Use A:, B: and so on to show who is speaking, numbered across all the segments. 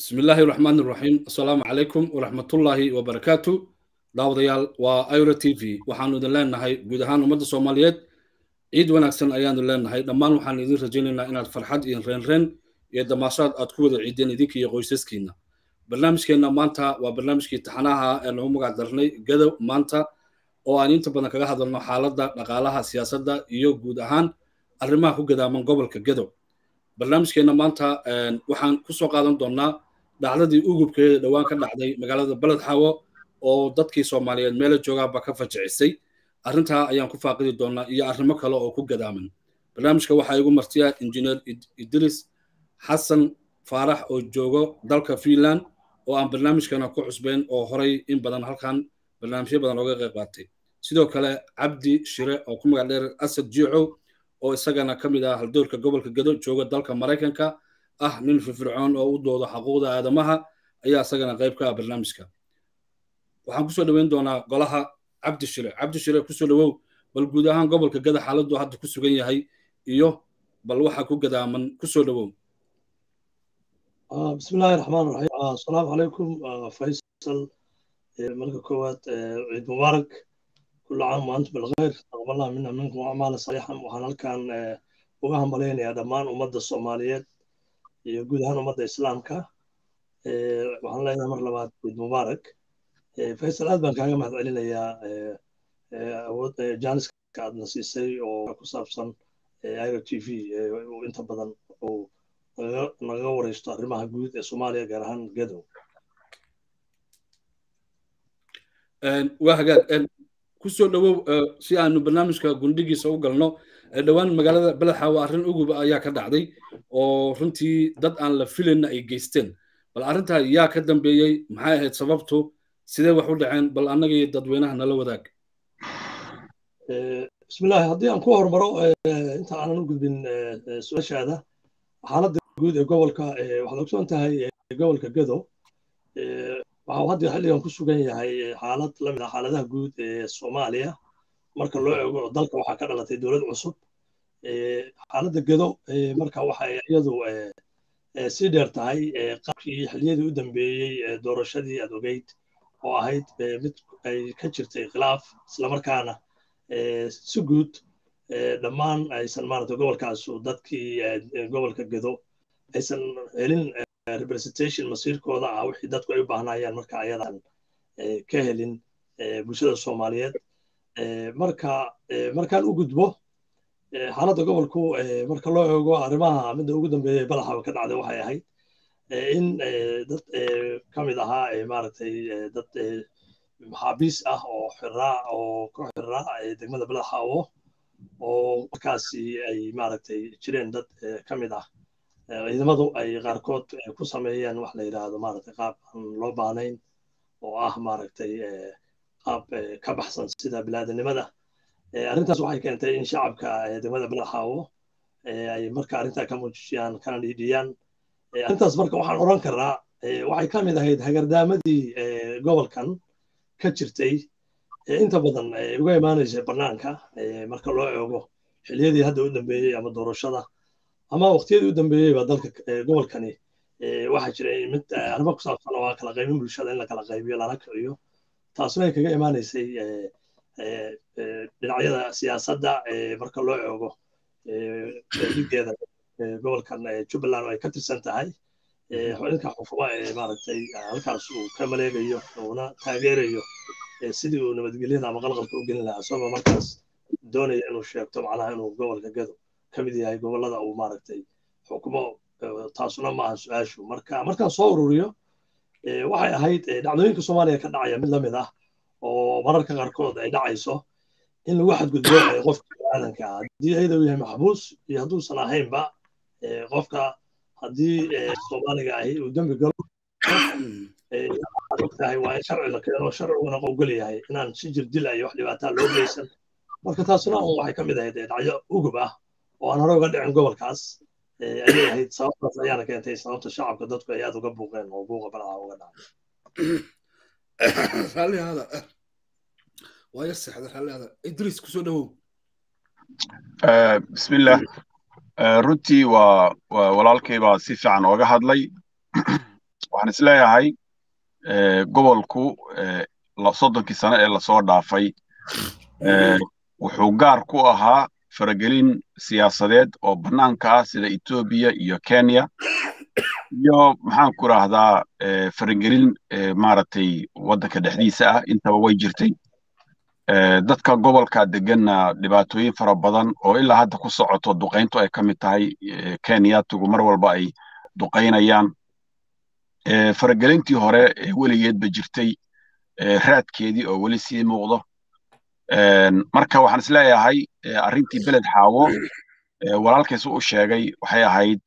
A: bismi illaahi raxmaan raxiim assalaamu calaykum waraxmatullaahi wabarakaatu daawadayaal waa iro t v waxaanu idin leenahay guud ahaan ummadda soomaaliyeed ciid wanaagsan ayaanu leenahay dhammaan waxaanu idin rajaynaynaa inaad farxad iyo reenreen iyo damaashaad aad ku wada ciideen idinka iyo qoysaskiina barnaamijkeenna maanta waa barnaamijkii taxanaha ee lagu magac darnay gadow maanta oo aan inta badan kaga hadalno xaaladda dhaqaalaha siyaasadda iyo guud ahaan arrimaha ku gadaaman gobolka gadow barnaamijkeenna maanta waxaan ku soo qaadan doonnaa dhacdadii ugubkeeda dhowaan ka dhacday magaalada beled xawo oo dadkii soomaaliyeed meela joogaaba ka fajicisay arrintaa ayaan ku faaqidi doonnaa iyo arrimo kale oo ku gadaaman barnaamijka waxaa igu martiya injineer idris xasan faarax oo joogo dalka finland oo aan barnaamijkana ku cusbayn oo horay in badan halkan barnaamijyo badan ooga qayb qaatay sidoo kale cabdi shire oo ku magac dheer asad jiicow oo isagana ka mid ah haldoorka gobolka gado jooga dalka maraykanka ah nin firfircoon oo u dooda xaquuqda aadamaha ayaa isagana qayb ka ah barnaamijka waxaan kusoo dhoweyn doonaa golaha cabdi shire cabdi shire kusoo dhowow bal guud ahaan gobolka gada xaaladdu hadda ku sugan yahay iyo bal waxa ku gadaaman kusoo dhowow
B: بسم الله الرحمن الرحيم السلام عليكم فيصل ملك كوات عيد مبارك كل عام وانتم بالخير تقبل الله منا منكم اعمال صالحه وحنا كان uga hambaleynayaa dhammaan ummadda soomaaliyeed iyo guud ahaan ummadda islaamka waxaan leenahay mar labaad ciid mubaarak faysal aad baan kaaga mahad celinayaa awood jaaniska aadna siisay oo ku saabsan iro t v inta badan uu nagaga wareysto arrimaha guud ee soomaaliya gaar ahaan gadow
A: waa hagaag kusoo dhowow si aanu barnaamijka gundhigiisa u galno dhowaan magaalada beledxaawo arrin uguba ayaa ka dhacday oo runtii dad aan la filayna ay geysteen bal arrintaa yaa ka dambeeyey maxay ahayd sababtu sidee wax u dhaceen bal annaga iyo dadweynaha nala wadaag
B: bismillahi haddii aan ku hormaro inta aanan u gudbin su-aashaada xaaladda guud ee gobolka waxaad ogsoon tahay gobolka gado waxa uu hadda xilligan ku sugan yahay xaalad la mid ah xaaladaha guud ee soomaaliya marka loo eego dalka waxaa ka dhalatay dowlad cusub xaaladda gado marka waxay iyadu sii dheer tahay qaabkii xilliyadii u dambeeyey doorashadii aad ogeyd oo ahayd mid ay ka jirtay khilaaf islamarkaana si guud dhammaan aysan maarata gobolkaasu dadkii gobolka gado aysan helin representation masiirkooda ah wixii dadku ay u baahnayaan marka ayadan ka helin bulshada soomaaliyeed marka markaan u gudbo xaaladda gobolku marka loo eego arrimaha midda ugu dambeeyay balaxaba ka dhacday waxay ahayd in dad ka mid ahaa maaragtay dad maxaabiis ah oo xiraa oo ku xiraa degmada balaxaawo oo markaasi ay maaragtay jireen dad ka mid ah ciidamadu ay qaarkood ku sameeyeen wax la yidhaahdo maaragtay qaab aan loo baahnayn oo ah maaragtay qaab ka baxsan sida bilaadanimada arrintaas waxay keentay in shacabka degmada balaxaawo ay marka arrintaa ka muujiyaan kana dhiidhiyaan arrintaas marka waxaan odhan karaa waxay ka mid ahayd hagardaamadii gobolkan ka jirtay inta badan uga imaanaysa bannaanka marka loo eego xilliyadii hadda u dambeeyey ama doorashada ama waqtiyadii u dambeeyeyba dalka gobolkani waxaa jiray mid arrimo ku saabsan oo kala qaybin bulshada in la kala qaybiyo lana kiciyo taasuna ay kaga imaanaysay dhinacyada siyaasadda marka loo eego dhigeeda gobolkan jubbaland oo ay ka tirsan tahay ninka xukuma ee maaragtay halkaas uu ka maleegayo uuna taageerayo sidii uu nabadgelyada ama qalqalka u gelin lahaa isagoo markaas doonaya inuu sheegto macnaha inuu gobolka gado ka mid yahay gobollada uu maaragtay xukumo taasuna maaha su-aashu marka markaan soo ururiyo waxay ahayd dhacdooyinka soomaaliya ka dhacaya mid la mid ah oo mararka qaarkood ay dhacayso in lagu xadgudbo qofka biniaadanka ah haddii ayada uu yahay maxbuus iyo hadduusan ahaynba qofka haddii soomaaliga ahi uu dembi galo ogtahay waa in sharci la keeno sharciguna ogol yahay inaan si jir dil iyo wax dhibaataa loo geysan marka taasuna un waxay ka mid ahayd dhacyo ugub ah oo aan hore uga dhicin gobolkaas ayay ahayd sababtaas ayaana keentay sababta shacabka dadku ay aad uga buuqeen oo buuqa balca uga dhacay
A: raallihaada waa yar seexda raallihaada idriis kusoo dhowow
C: bismillah runtii waa walaalkay baa si fiican ooga hadlay waxaan isleeyahay gobolku soddonkii sano ee lasoo dhaafay wuxuu gaar ku ahaa faragelin siyaasadeed oo bannaanka ah sida etoobiya iyo kenya iyo maxaan ku rahdaa faragelin maaragtay waddanka dhexdiisa ah intaba way jirtay dadka gobolka deganna dhibaatooyin fara badan oo ilaa hadda ku socoto duqayntu ay ka mid tahay kenyatigu mar walba ay duqaynayaan faragelintii hore ee weligeedba jirtay raadkeedii oo weli sii muuqdo marka waxaan is leeyahay arrintii beled xaawo walaalkiisu u sheegay waxay ahayd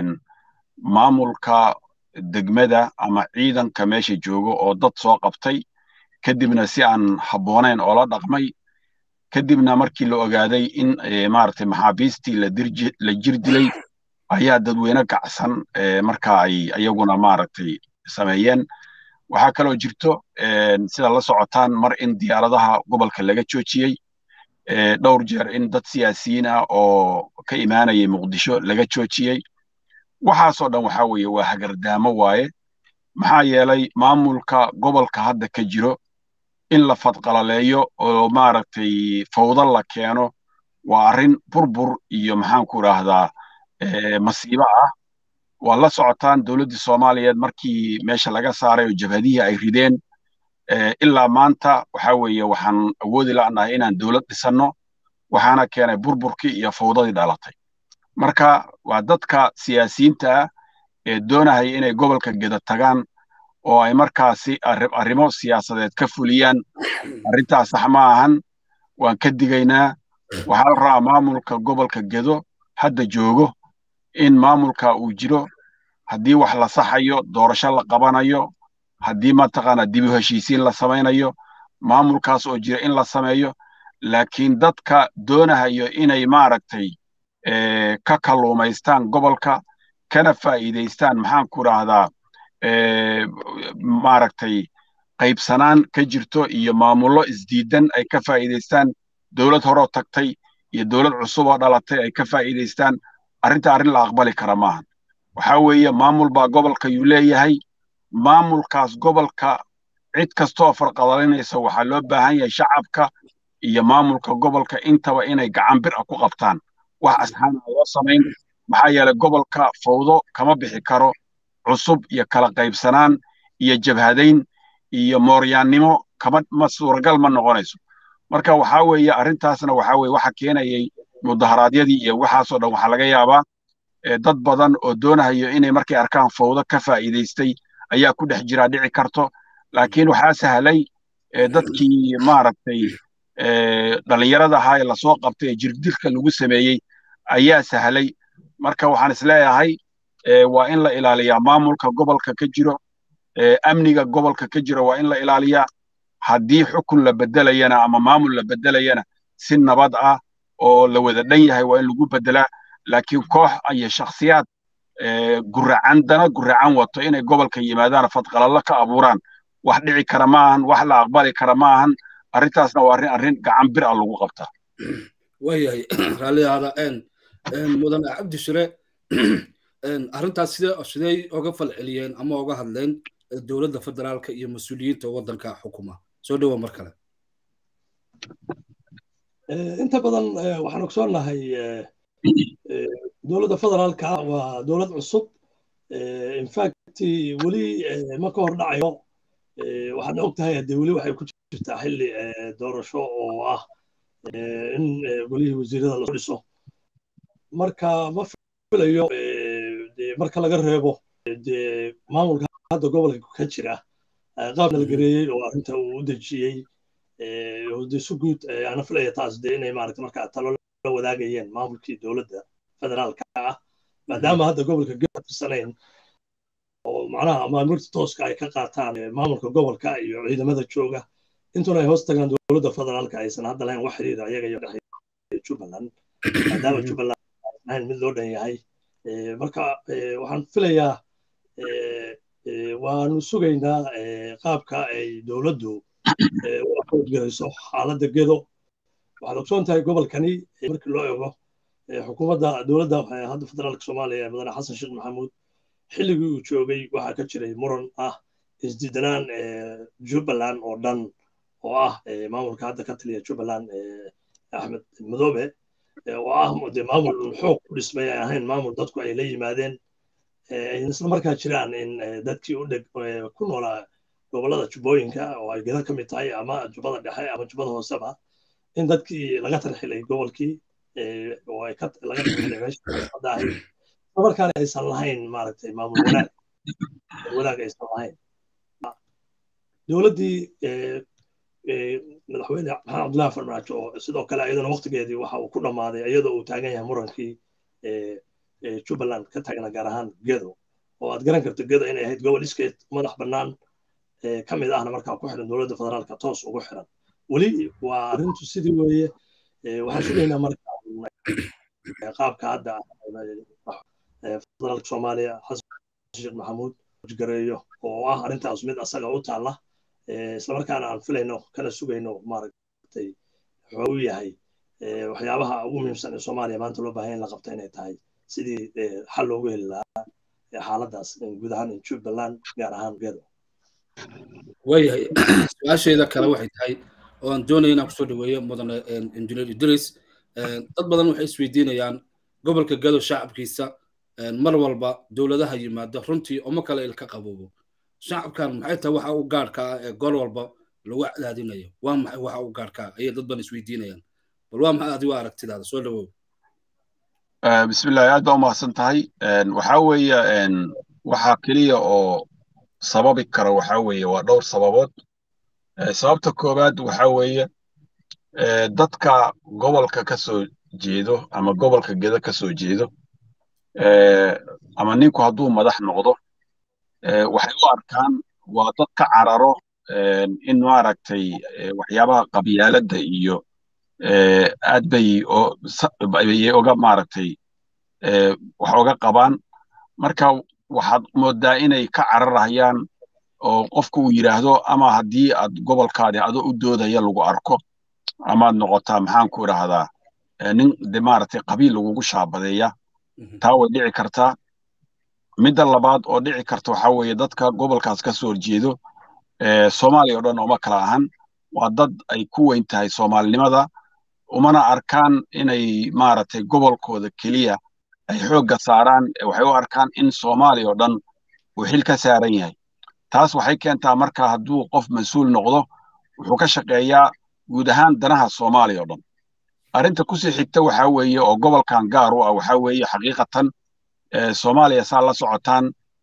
C: maamulka degmada ama ciidanka meesha joogo oo dad soo qabtay kadibna si aan habboonayn oo la dhaqmay kadibna markii la ogaaday in maaragtay maxaabiistii la jir dilay ayaa dadweyne kacsan marka ay ayaguna maaragtay sameeyeen waxaa kaloo jirto sida la socotaan mar in diyaaradaha gobolka laga joojiyey dhowr jeer in dad siyaasiyiin ah oo ka imaanayay muqdisho laga joojiyey waxaasoo dhan waxaa weeye waa hagardaamo waaye maxaa yeelay maamulka gobolka hadda ka jiro in la fadqalaleeyo oo maaragtay fawdo la keeno waa arrin burbur iyo maxaan ku idhaahdaa masiibo ah waa la socotaan dowladdii soomaaliyeed markii meesha laga saaray oo jabhadihii ay rideen ilaa maanta waxa weeye waxaan awoodi la'nahay inaan dowlad dhisanno waxaana keenay burburkii iyo fawdadii dhalatay marka waa dadka siyaasiyiinta ah ee doonahaya inay gobolka geda tagaan oo ay markaasi arrimo siyaasadeed ka fuliyaan arrintaas sax ma ahan waan ka digaynaa waxaa la rabaa maamulka gobolka gedo hadda joogo in maamulka uu jiro haddii wax la saxayo doorasho la qabanayo haddii mataqaana dibu heshiisiin la samaynayo maamulkaas oo jira in la sameeyo laakiin dadka doonahayo inay maaragtay ka kalluumaystaan gobolka kana faa'iidaystaan maxaan ku idhaahdaa maaragtay qaybsanaan ka jirto iyo maamullo isdiidan ay ka faa'iidaystaan dowlad horoo tagtay iyo dowlad cusub oo dhalatay ay ka faa'iidaystaan arrinta arrin la aqbali kara maahan waxaa weeye maamul baa gobolka yuu leeyahay maamulkaas gobolka cid kastooo farqadalinaysa waxaa loo baahan yahay shacabka iyo maamulka gobolka intaba inay gacan bir ah ku qabtaan wax asxaana loo samayn maxaa yeelay gobolka fawdo kama bixi karo cusub iyo kala qaybsanaan iyo jabhadayn iyo mooryaannimo kama ma suuragal ma noqonayso marka waxaa weeye arrintaasna waxaa weeye waxa keenayay mudaharaadyadii iyo waxaasoo dhan waxaa laga yaabaa dad badan oo doonahayo inay markay arkaan fawdo ka faa'iidaystay ayaa ku dhex jiraa dhici karto laakiin waxaa sahlay dadkii maaragtay dhallinyarada ahaa ee lasoo qabtay ee jirdilka lagu sameeyey ayaa sahlay marka waxaan isleeyahay waa in la ilaaliyaa maamulka gobolka ka jiro amniga gobolka ka jiro waa in la ilaaliyaa haddii xukun la bedelayana ama maamul la bedelayana si nabad ah oo la wada dhan yahay waa in lagu bedelaa laakiin koox iyo shakhsiyaad guracan dana guracan wato inay gobolka yimaadaan fadqalallo ka abuuraan wax dhici kara ma ahan wax la aqbali kara ma ahan arrintaasna waa arrin arrin gacan bir ah lagu qabtaa
A: waayahay raalliyaada mudane cabdi shire arrintaas sidee sidey oga falceliyeen ama oga hadleen dowladda federaalka iyo mas-uuliyiinta waddanka xukuma soo dhowa mar kale
B: inta badan waxaan ogsoonnahay dowladda federaalka waa dowlad cusub infact weli ma ka hor dhacayo waxaadna og tahay haddee weli waxay ku jirtaa xilli doorasho oo ah in golihii wasiirada lasoo dhiso marka ma filayo marka laga reebo dee maamulka hadda gobolka ka jira qaab nalgareeyey oo arrinta uu u dejiyey de si guud ana filaya taas de inay maaragta marka talo la wadaagayeen maamulkii dowladda federaalka ah maadaama hadda gobolka geda tirsanayn oo macnaha maamulta tooska ay ka qaataan maamulka gobolka iyo ciidamada jooga intuna ay hoos tagaan dowladda federaalka aysan hadda lahayn wax xiriira ayaga iyo dhexeeya jubbaland maadaama jubbaland ahayn mid loo dhan yahay marka waxaan filayaa waanu sugaynaa qaabka ay dowladdu u akoodgarayso xaaladda gedo waxaad ogsoon tahay gobolkani markii loo eego xukuumadda dowladda hadda federaalka soomaaliya ee mudane xasan sheekh maxamuud xilligii uu joogay waxaa ka jiray muran ah isdiidanaan jubbaland oo dhan oo ah maamulka hadda ka taliya jubbaland axmed madoobe oo ah de maamul xoog ku dhismay ay ahayn maamul dadku ay la yimaadeen isla markaa jiraan in dadkii u dheg ku noolaa gobollada jubbooyinka oo ay geda ka mid tahay ama jubbada dhexe ama jubbada hooseba in dadkii laga tarxilay gobolkii oo ay laga tarxilay meesha ahayd isla markaana aysan lahayn maaragtay maamul wanaag wanaag aysan lahayn dowladdii madaxweyne maxamed cabdullahi farmaajo oo sidoo kale iyaduna waqtigeedii waxa uu ku dhammaaday iyadoo uu taagan yahay murankii jubbaland ka taagna gaar ahaan gedo oo aad garan karto gedo inay ahayd gobol iskeed madax bannaan ka mid ahna markaa ku xiran dowladda federaalka toos ugu xiran weli waa arrintu sidii weeye waxaan sugaynaa marka qaabka hadda federaalka soomaaliya xasan sheekh maxamuud gareeyo oo ah arrintaas mid asaga u taalla islamarkaana aan filayno kana sugayno maaragtay wuxuu u yahay waxyaabaha ugu muhiimsan ee soomaaliya maanta loo baahan in la qabta inay tahay sidii xal loogu heli lahaa xaaladaas guud ahaan jubbaland gaar ahaan gedo
A: waayahay su-aasheeda kale waxay tahay oo aan doonaya inaan kusoo dhaweeyo mudane engineer idris dad badan waxay isweydiinayaan gobolka gedo shacabkiisa mar walba dowladaha yimaada runtii uma kale ilka qaboobo shacabkan maxay tahay waxa u gaarka ah ee gol walba lagu cadaadinayo waa maxay waxa u gaarka ah ayay dad badan isweydiinayaan bal waa maxay adigu aragtidaada soo dhawow
C: bismillahi aad baa umahadsan tahay waxaa weeye waxaa keliya oo sababi kara waxaa weeye waa dhowr sababood sababta koowaad waxaa weeye dadka gobolka ka soo jeedo ama gobolka geda ka soo jeedo ama ninku hadduu madax noqdo waxay u arkaan waa dad ka cararo in maaragtay waxyaabaha qabyaaladda iyo aad bay bayay oga maaragtay wax oga qabaan marka waxaad moodaa inay ka cararayaan oo qofku uu yidhaahdo ama haddii aad gobolkaadi adoo u doodaya lagu arko amaad noqotaa maxaan ku idhaahdaa nin de maaragtay qabiil lagugu shaabadeeya taa way dhici kartaa midda labaad oo dhici karta waxaa weeye dadka gobolkaas ka soo horjeedo soomaaliya o dhan uma kala ahan waa dad ay ku weyn tahay soomaalinimada umana arkaan inay maaragtay gobolkooda keliya ay xoogga saaraan waxay u arkaan in soomaaliya oo dhan uu xil ka saaran yahay taas waxay keentaa marka hadduu qof mas-uul noqdo wuxuu ka shaqeeyaa guud ahaan danaha soomaaliya oo dhan arrinta kusii xigta waxaa weeye oo gobolkan gaar u ah waxaa weeye xaqiiqatan soomaaliya saa la socotaan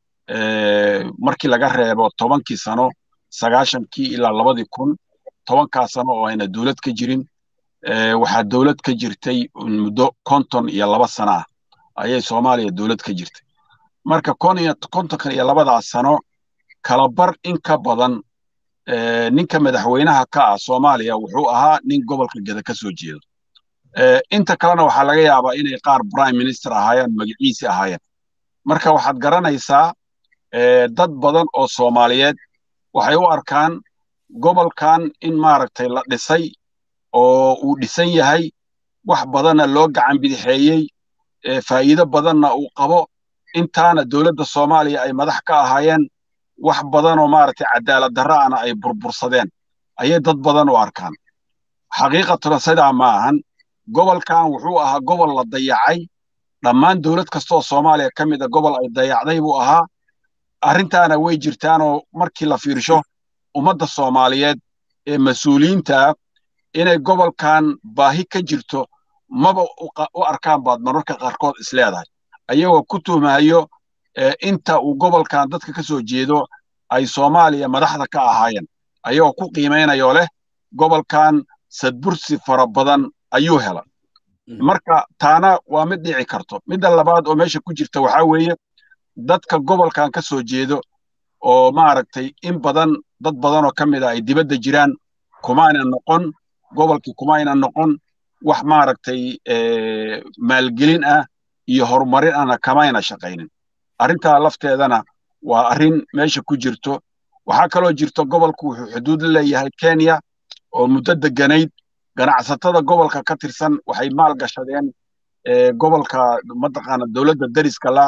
C: markii laga reebo tobankii sano sagaashankii ilaa labadii kun tobankaa sano oo ayna dowlad ka jirin waxaa dowlad ka jirtay muddo konton iyo laba sano ah ayay soomaaliya dowlad ka jirtay marka kontonkan iyo labadaas sano kalabar in ka badan ninka madaxweynaha ka ah soomaaliya wuxuu ahaa nin gobolka geda ka soo jeedo inta kalena waxaa laga yaabaa inay qaar prime minister ahaayeen magaciisi ahaayeen marka waxaad garanaysaa dad badan oo soomaaliyeed waxay u arkaan gobolkan in maaragtay la dhisay oo uu dhisan yahay wax badanna loo gacan bidixeeyey faa'iido badanna uu qabo intaana dowladda soomaaliya ay madax ka ahaayeen wax badanoo maaragtay cadaalad darra'ana ay burbursadeen ayay dad badan u arkaan xaqiiqatuna sidaa ma ahan gobolkan wuxuu ahaa gobol la dayacay dhammaan dowlad kastaoo soomaaliya ka mid a gobol ay dayacday buu ahaa arrintaana way jirtaanoo markii la fiirsho ummadda soomaaliyeed ee mas-uuliyiinta inay gobolkan baahi ka jirto maba u arkaan baad mararka qaarkood isleedahay ayagoo ku tuhmayo inta uu gobolkan dadka ka soo jeedo ay soomaaliya madaxda ka ahaayeen ayagoo ku qiimaynayoo leh gobolkan sadbursi fara badan ayuu hela marka taana waa mid dhici karto midda labaad oo meesha ku jirta waxaa weeye dadka gobolkan ka soo jeedo oo maaragtay in badan dad badanoo ka mid a ay dibadda jiraan kumayna noqon gobolkii kumayna noqon wax maaragtay maalgelin ah iyo horumarin ahna kamayna shaqaynin arrintaa lafteedana waa arrin meesha ku jirto waxaa kaloo jirto gobolku wuxuu xuduud la leeyahay kenya oo muddo deganayd ganacsatada gobolka ka tirsan waxay maal gashadeen gobolka mataqaana dowladda deriska la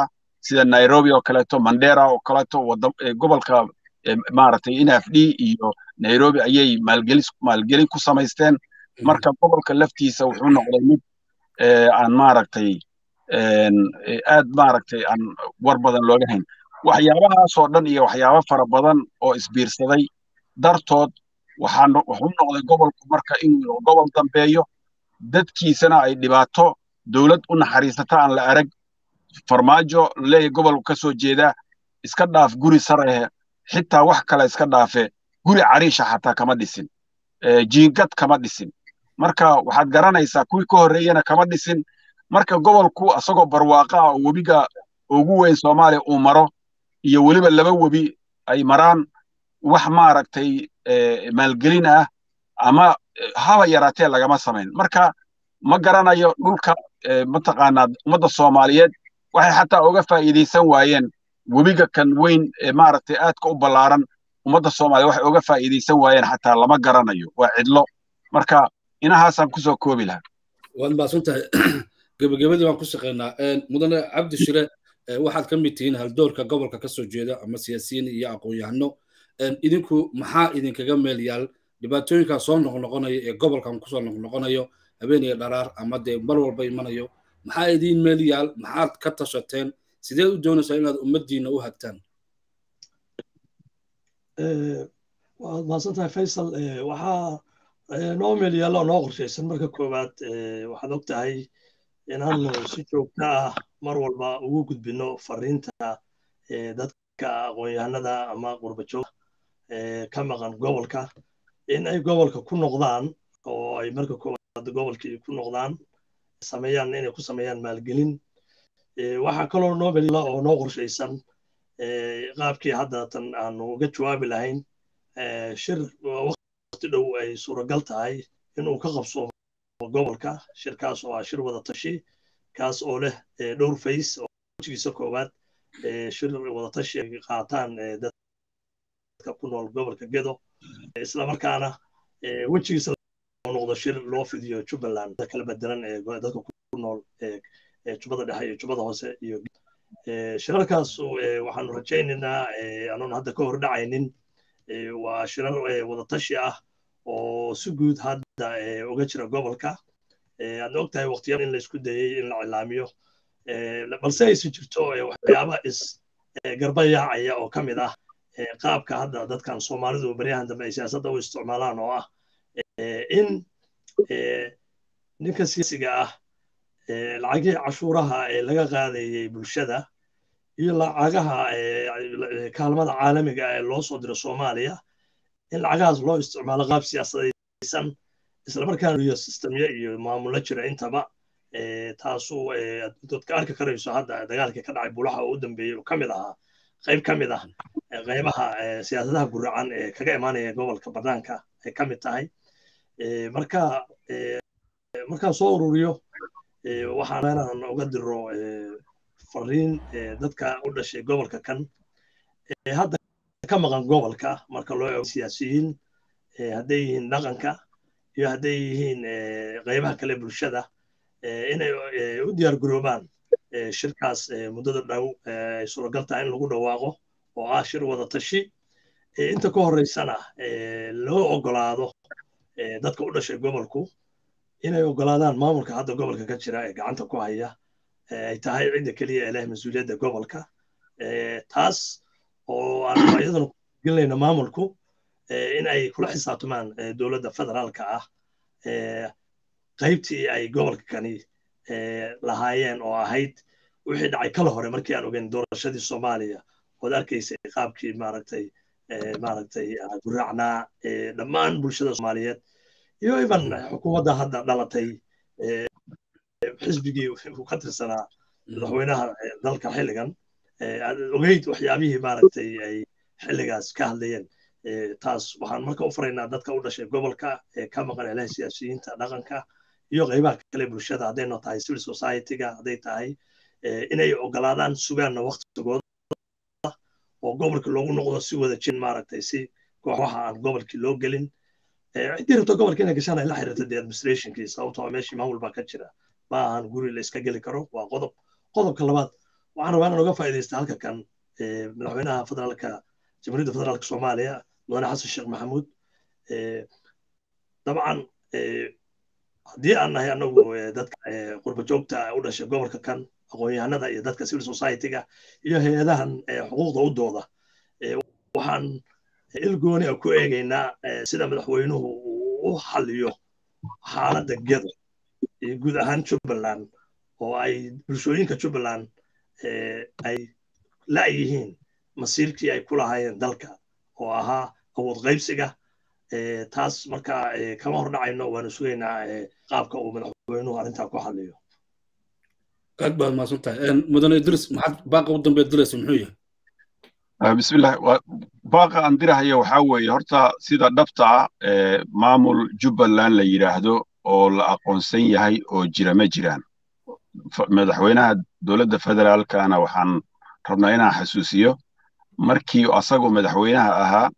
C: sida nairobi oo kaleeto mandera oo kaleeto gobolka maaragtay nfd iyo nairobi ayay maalgelin ku samaysteen marka gobolka laftiisa wuxuu noqday mid aan maaragtay aad maaragtay aan war badan looga hayn waxyaabahaasoo dhan iyo waxyaabo fara badan oo isbiirsaday dartood wuxuu noqday gobolku marka inuu gobol dambeeyo dadkiisana ay dhibaato dowlad u naxariisata aan la arag farmaajo leeya gobolku ka soo jeedaa iska dhaaf guri sarahe xitaa wax kale iska dhaafe guri cariisha xataa kama dhisin jiingad kama dhisin marka waxaad garanaysaa kuwii ka horreeyena kama dhisin marka gobolku asagoo barwaaqa ah oo webiga ugu weyn soomaaliya uu maro iyo weliba laba webi ay maraan wax maaragtay maalgelin ah ama haba yaraatee lagama samayn marka ma garanayo dhulka mataqaanaa ummadda soomaaliyeed waxay xataa uga faa'iidaysan waayeen webiga kan weyn ee maaragtay aadka u ballaaran ummadda soomaaliya waxay uga faa'iidaysan waayeen xataa lama garanayo waa cidlo marka inahaasaan kusoo koobi lahaa
A: waad mahadsan tahay gebagabadii baan ku shaqaynaa mudane cabdi shire waxaad ka mid tihiin haldoorka gobolka ka soo jeeda ama siyaasiyiin iyo aqoon-yahano idinku maxaa idinkaga meel yaal dhibaatooyinkaa soo noqnoqonaya ee gobolkan kusoo noqnoqonayo habeeniya dharaar ama dee mar walba imanayo maxaa idiin meel yaal maxaad ka tashateen sideed u doonaysaa inaad ummaddiina u hagtaan
B: waad mahadsan tahay faysal waxaa noo meel yaalla oo noo qorshaysan marka koowaad waxaad og tahay inaanu si joogto ah mar walba ugu gudbino fariinta dadka aqoon-yahanada ama qurbajooga ka maqan gobolka in ay gobolka ku noqdaan oo ay marka koowaad gobolkii ku noqdaan sameeyaan inay ku sameeyaan maalgelin waxaa kaloo noo meel yaalla oo noo qorshaysan qaabkii hadda tan aanu uga jawaabi lahayn shir waqti dhow ay suuragal tahay inuu ka qabsoomo gobolka shirkaas oo ah shir wada tashi kaas oo leh dhowr fays oo wejigiisa koowaad shir wada tashi ay qaataan dadka ku nool gobolka gedo islamarkaana wejigiisa noqdo shir loo fidiyo jubbaland kala bedelan ee dadka ku nool jubbada dhexe iyo jubbada hoose iyo shirarkaas waxaanu rajaynaynaa anoon hadda ka hor dhacaynin waa shirar wada tashi ah oo si guud hadda uga jira gobolka aadna og tahay waqtiyada in laysku dayey in la cilaamiyo balse aysan jirto waxyaaba is garbayaacaya oo ka mid ah qaabka hadda dadkan soomaalidu baryahan dambe ay siyaasadda u isticmaalaan oo ah in ninka siyaasiga ah lacagihii cashuuraha ee laga qaadayey bulshada iyo lacagaha kaalmada caalamiga ee loo soo diro soomaaliya in lacagahaas loo isticmaalo qaab siyaasadaysan islamarkaana iyo sistemyo iyo maamulo jira intaba taasu dadka arki karayso hadda dagaalkii ka dhacay bulaha oo u dambeeyey oo ka mid ahaa qayb ka mid ah qaybaha siyaasadaha guracan ee kaga imaanaya gobolka banaanka ay ka mid tahay marka markaan soo ururiyo waxaan inaan uga diro fariin dadka u dhashay gobolka kan hadda ka maqan gobolka marka loo eego siyaasiyiin hadday yihiin dhaqanka iyo hadday yihiin qaybaha kale bulshada inay u diyaar garoobaan shirkaas muddada dhow ay suuragal tahay in lagu dhawaaqo oo ah shir wada tashi inta ka horeysana loo ogolaado dadka u dhashay gobolku inay ogolaadaan maamulka hadda gobolka ka jira ee gacanta ku haya ay tahay cidda keliya ee leh mas-uuliyadda gobolka taas oo aan iyadana gelinayna maamulku in ay kula xisaabtamaan dowladda federaalka ah qaybtii ay gobolka kani lahaayeen oo ahayd wixii dhacay kala hore markii aan ogeyn doorashadii soomaaliya ood arkaysay qaabkii maaragtay maaragtay guraacnaa dhammaan bulshada soomaaliyeed iyo iban xukuumadda hadda dhalatay xisbigii uu ka tirsanaa madaxweynaha dalka xilligan ogeyd waxyaabihii maaragtay ay xilligaas ka hadlayeen taas waxaan marka u faraynaa dadka u dhashay gobolka ee ka maqan ilaha siyaasiyiinta dhaqanka iyo qaybaha kale bulshada haddayna tahay civil society-ga hadday tahay inay ogolaadaan sugaanna waqtigooda oo gobolka loogu noqdo si wada jin maaragtay si kooxaha aan gobolkii loo gelin ciddii rabto gobolka inay gashaan ay la xiriirto dee administrationkii sababtoo meeshii maamul baa ka jira ma ahan guri la iska geli karo waa qodob qodobka labaad waxaan rabaa inaan uga faa'iidaysta halka kan madaxweynaha federaalka jamhuuriyadda federaalka soomaaliya mudane xasan sheekh maxamuud dabcan haddii aan nahay anagu dadka qurba joogta u dhashay gobolka kan aqoon-yahanada iyo dadka civil society-ga iyo hay-adahan xuquuqda u dooda waxaan ilgooni a ku eegaynaa sida madaxweynuhu uu u xaliyo xaaladda gedo iyo guud ahaan jubbaland oo ay bulshooyinka jubbaland ay la'yihiin masiirkii ay ku lahaayeen dalka oo ahaa awood qaybsiga taas marka kama hor dhacayno waanu sugaynaa qaabka uu madaxweynuhu arrintaa ku xaliyo
A: aad baad mahadsan tahay mudane idris maxaad baaqa u dambeed diraysa muxuu yahay
C: bismillah baaqa aan dirahaya waxaa weeye horta sida dhabta ah maamul jubbaland la yidhaahdo oo la aqoonsan yahay oo jira ma jiraan madaxweynaha dowladda federaalkana waxaan rabnaa inaan xasuusiyo markii asagoo madaxweynaha ahaa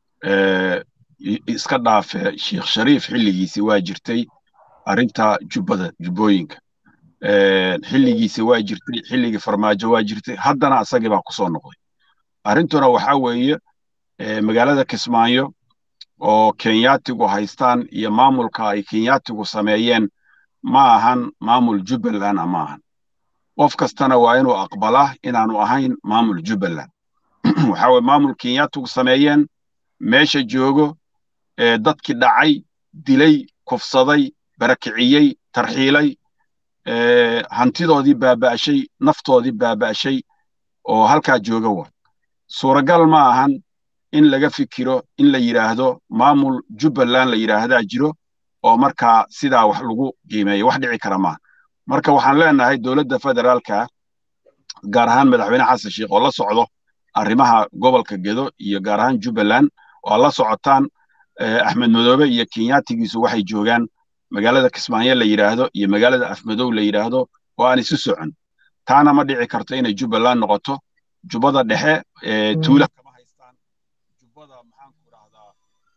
C: iska dhaafe sheekh shariif xilligiisi waa jirtay arrinta jubbada jubbooyinka xilligiisi waa jirtay xilligii farmaajo waa jirtay haddana asagii baa kusoo noqday arrintuna waxaa weeye magaalada kismaayo oo kenyaatigu haystaan iyo maamulka ay kenyaatigu sameeyeen ma ahan maamul jubbaland ma ahan qof kastana waa inuu aqbalaa inaanu ahayn maamul jubbaland waxaa weye maamul kenyaatigu sameeyeen meesha joogo dadkii dhacay dilay kufsaday barakiciyey tarxiilay hantidoodii baaba'shay naftoodii baaba'shay oo halkaa jooga wa suuragal ma ahan in laga fikiro in la yidhaahdo maamul jubbaland la yidhaahdaa jiro oo markaa sidaa wax lagu qiimeeyo wax dhici kara maaha marka waxaan leenahay dowladda federaalka gaar ahaan madaxweyne xasan sheekh oo la socdo arrimaha gobolka gedo iyo gaar ahaan jubbaland oo la socotaan axmed madoobe iyo kenyaatigiisu waxay joogaan magaalada kismaayo la yidhaahdo iyo magaalada afmadow la yidhaahdo oo aan isu socon taana ma dhici karto inay jubbaland noqoto jubbada dhexe tuula kama haystaan jubbada maxaanku rahdaa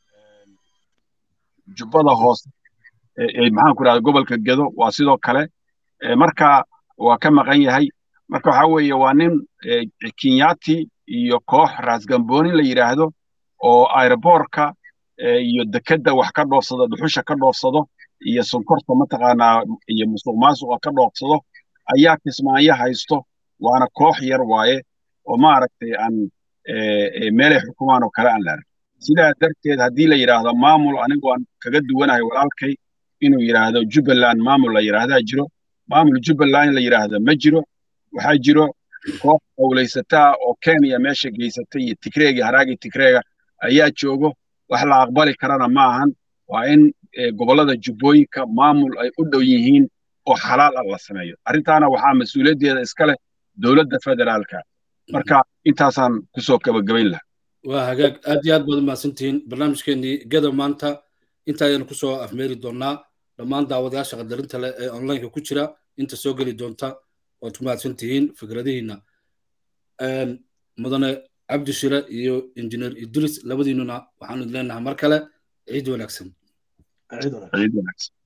C: jubbada hoose maxaanku rahdaa gobolka gedo waa sidoo kale marka waa ka maqan yahay marka waxa weeye waa nin kenyaati iyo koox raasgamboonin la yidhaahdo oo aeroboorka iyo dekedda wax ka dhoofsado dhuxusha ka dhoofsado iyo sonkorta mataqaanaa iyo musuq maasuqa ka dhoofsado ayaa kismaayo haysto waana koox yar waaye oo maaragtay aan meelay xukumaan oo kale aan la arag sidaa darteed haddii la yidhaahdo maamul anigu aan kaga duwanahay walaalkay inuu yidhaahdo jubbaland maamul la yidhaahdaa jiro maamul jubbaland la yidhaahda ma jiro waxaa jiro koox howlaysataa oo kenya meesha geysatay iyo tigreegi haraagii tigreega ayaa joogo wax la aqbali karana ma ahan waa in gobollada jubbooyinka maamul ay u dhow yihiin oo xalaal ah la sameeyo arrintaana waxaa mas-uuliyaddeeda iska leh dowladda federaalka marka intaasaan kusoo gabagabayn laha
A: waa hagaag aad iyo aad baad umahadsantihiin barnaamijkeenii gada maanta inta ayaynu kusoo afmeeri doonnaa dhammaan daawadayaasha qadarinta leh ee onlineka ku jira inta soo geli doonta waad ku mahadsan tihiin fikradihiinna mudane cabdi shire iyo injineer idris labadiinuna waxaanu leenahay mar kale ciid wanaagsan
B: ciid wanaagsan